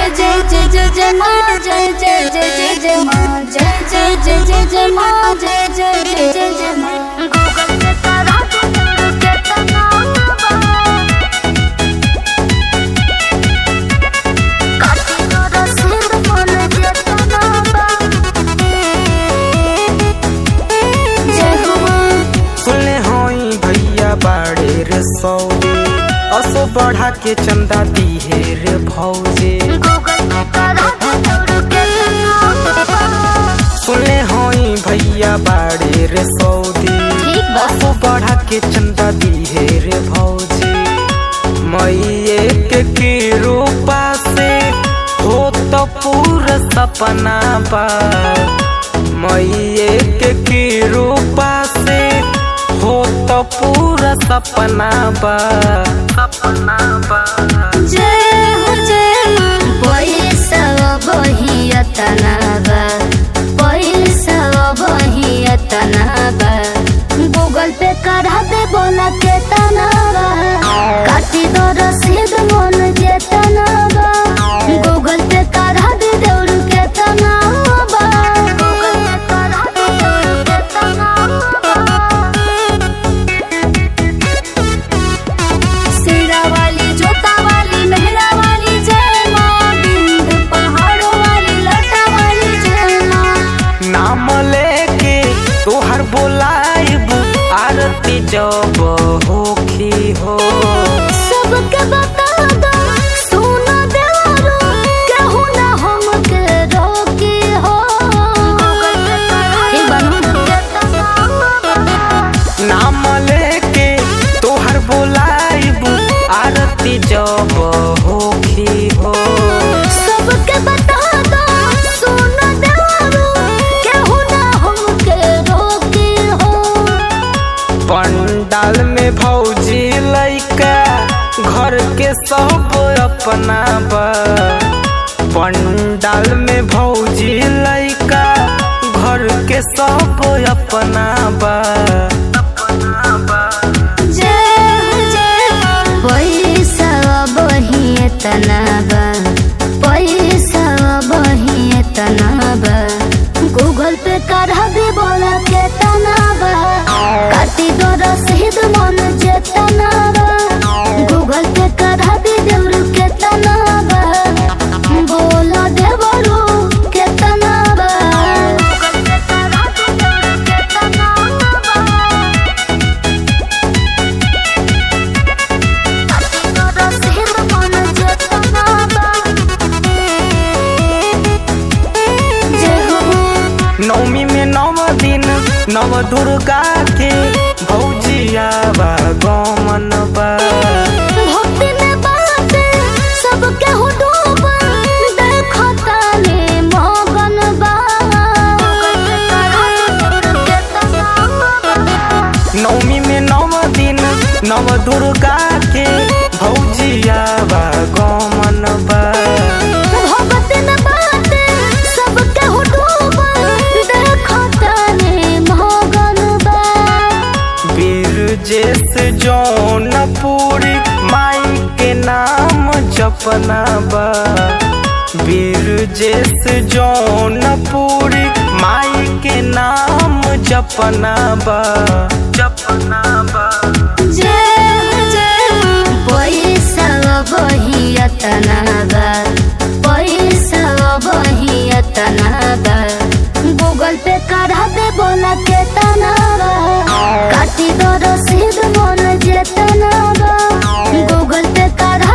जय जय जय जय माँ जय जय जय जय जय माँ जय जय जय जय जय माँ जय जय जय जय जय माँ गूगल पे करा दो के तना काटी दो रसीद मन जेतना बा जय हो माँ सुनले होई भैया बाड़े रे सौदे असो बढ़ा के चंदा दिहे रे भौजे गूगल पे करा दो के तना सुनले होई भैया बाड़े रे सौदे ठीक बा। असो बढ़ा के चंदा दिहे रे भौजे मैये के की रूपा से हो तो पूरा सपना बा मैये के की रूपा से हो तो पूरा सपना बा सपना बा जय हो जय पैसा बहियतना बा पैसा बहियतना बा गूगल पे करा दे बोला के तना बा काटी दो रसीद मन जेतना बा गूगल पे करा दे दौड़ के तना बा गूगल पे करा दे दौड़ के तना बा सिरा वाली जोता वाली मेहरा वाली जय माँ बिंद पहाड़ों वाली लटा वाली जय माँ नाम लेके तोहर बोलाइब आरती जब होखी हो सबके बता दो सुना देवारो केहू ना हमके रोकी हो ठीक बनू नाम लेके तोहर बोलाइब आरती जब होखी हो सबके बता दो सुना देवारो केहू ना हमके रोकी हो पंडाल में भौजी लैका घर के सब अपना बा पंडाल में भौजी लैका घर के सब अपना बा अपना बा जय हो जय पैसा बहिए तनाबा पैसा बहिए तनाबा गूगल पे करा दे बोला के तनाबा काटी दो रसीद मन जे तनाबा गूगल पे करा दे देवर के तनाबा बोला देवरू के तनाबा गूगल पे करा दे देवर के तनाबा नवमी में नव दिन नव दुर्गा के भौजिया बा गमन बा नवमी में नव दिन नव दुर्गा के भौजिया बा गमन बा वीर जैस जौनपुरी माई के नाम जपना बा वीर जैस जौनपुरी माई के नाम जपना बा जपना बा गूगल पे करा दे बोला के तनावा काटी दो रसीद मन जे तनावा गूगल पे करा